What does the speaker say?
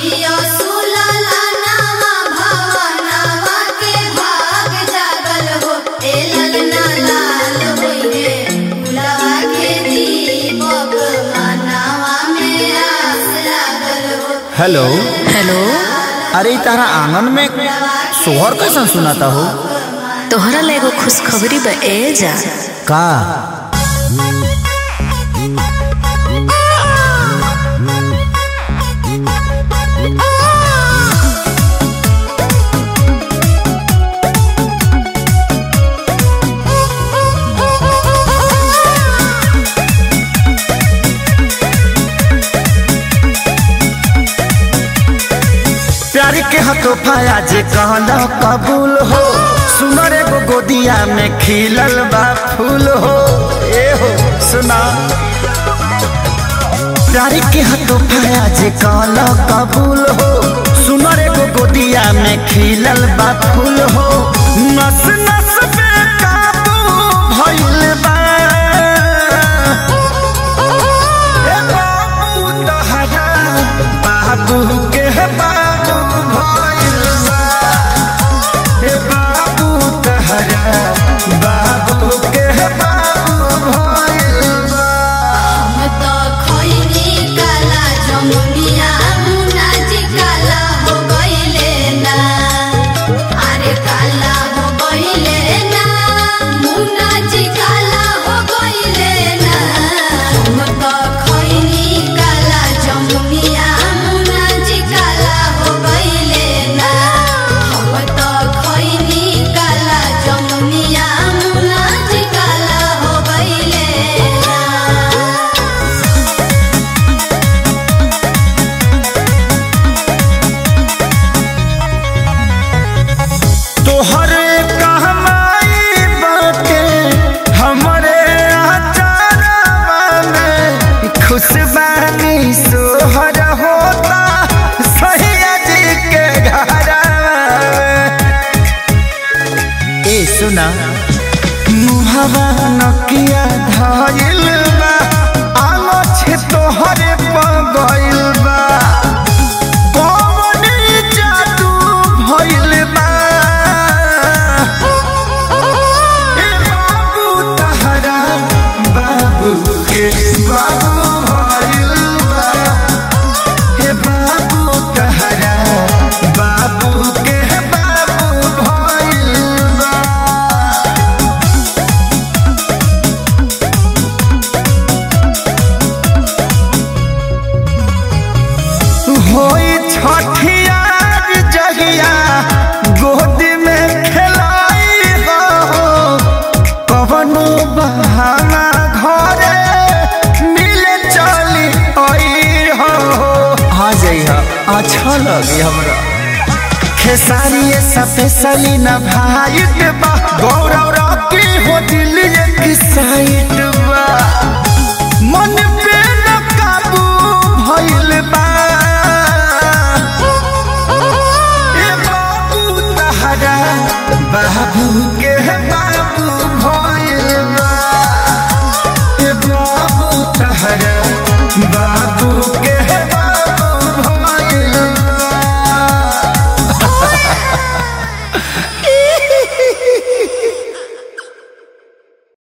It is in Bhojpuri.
जियो सुलला नावा भवनावा के भाग जागल हो ए ललना लाल होइहे फुलवा के दीपक मनावा में आस लागल हो हेलो हेलो अरे इ तारा आंगन में सोहर कैसन सुनाता हो तोहरा ला एगो खुशखबरी बा ए जा का प्यार के हतोफा जे कहना कबूल हो सुनर एगो गोदिया में खिलल बा फूल हो ए हो सुना प्यार के हतोफा जे कहना कबूल हो सुनर एगो गोदिया में खिलल बा फूल हो नस नस पे काबू भइल बा ए बाबू तहरा बाबू के बाबू भइल बा ए बाबू तहरा बाबू के बाबू भइल बा हम तो खइनी काला जमुनिया मुना जी काला हो गइले ना अरे काला हो गइले ना मुना जी काला हो गइले ना हम तो खइनी काला जमुनिया मुना जी काला हो गइले ना हम तो खइनी काला जमुनिया मुना जी काला हो गइले ना तोहरे कहमाई बाटे हमरे आचारवा में खुशबानी सोहर होता सैया जी के घरवा में। ए सुना मुहवा नकिया धइल बा आलो छे तोहरे पगइल बा कौन जादू भइल बा ए बाबू तहरा बाबू के बाबू भइल बा हे बाबू तहरा बाबू के बाबू भइल बा होई छठियार जहिया गोद में खेलाई हो कवनो बहाना घरे मिले चली आई हो आ जाइहा अच्छा लगी हमरा खेसारी स्पेशली न भाई बा गौरव रॉकी हो दिल एक साइड